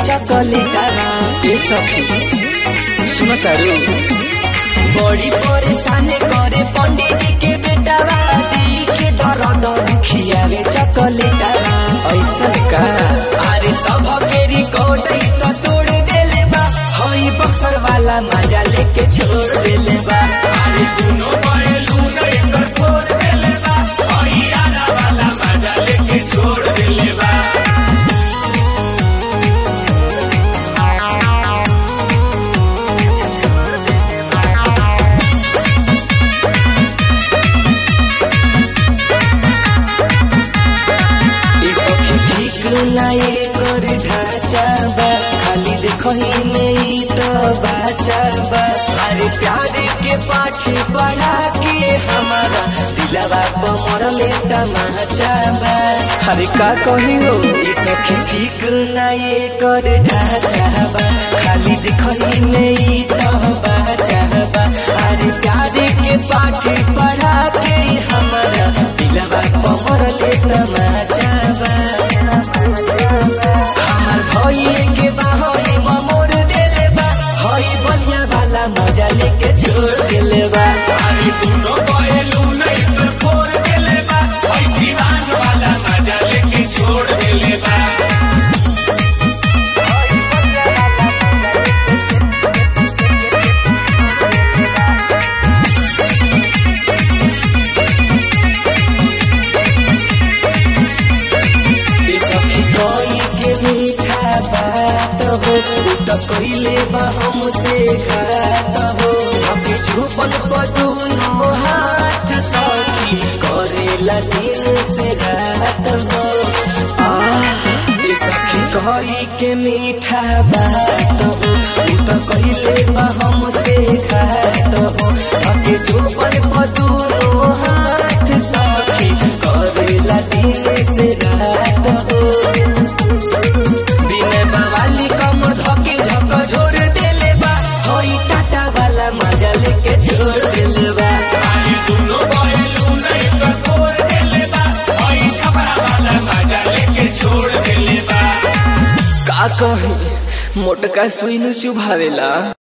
चकलेटा ए सखी सुन तारू बड़ी परेशान करे पंडित जी के बेटा दी के दर्द खियावे चकलेटा ऐसा का अरे सब के रिकॉर्ड तो तोड़ देले बा हई बक्सर वाला मजा लेके छोड़ देले बा अरे दोनों पहलू न एकर फोड़ देले बा हई आना वाला मजा लेके छोड़ देले बा ई सखी ठीक नाये कर ढांचा बा खाली देखही में ई तो बाचा बा अरे प्यार के पाठ पढ़ा के हमारा दिलवा पर मरले तमाचा बा अरे का कही हो ई सखी ठीक नाये कर ढांचा बा खाली देखही में ई तो बाचा बा अरे प्यार के पाठ पढ़ा के हमारा दिलवा पर मरले तमाचा बा हमार भइए के बा हई ममोर देले बा हई बलिया वाला मजा लेके छोड़ देले बा अरे दोनों पहलू नहीं पर फोड़ देले बा हई सिवान वाला मजा लेके छोड़ देले बा ए सखी कोई के मीठा बात हो उ त कइले बा हमसे घात हो अभी झूपन पटुनो हाथ सखी करेला दिन से रात हो आ ए सखी कोई के मीठा बात हो उ त कइले बा हमसे घात हो अभी झूपन पटुनो हाथ सखी करेला दिन से रात हो बिना बवाली कमर धके झक झोर देले बा हई टाटा वाला मजा लेके छोड़ देले बा अरे दोनों पहलू नहीं कर फोड़ देले बा हई छपरा वाला मजा लेके छोड़ देले बा का कही मोटका सुई नु चुभावेला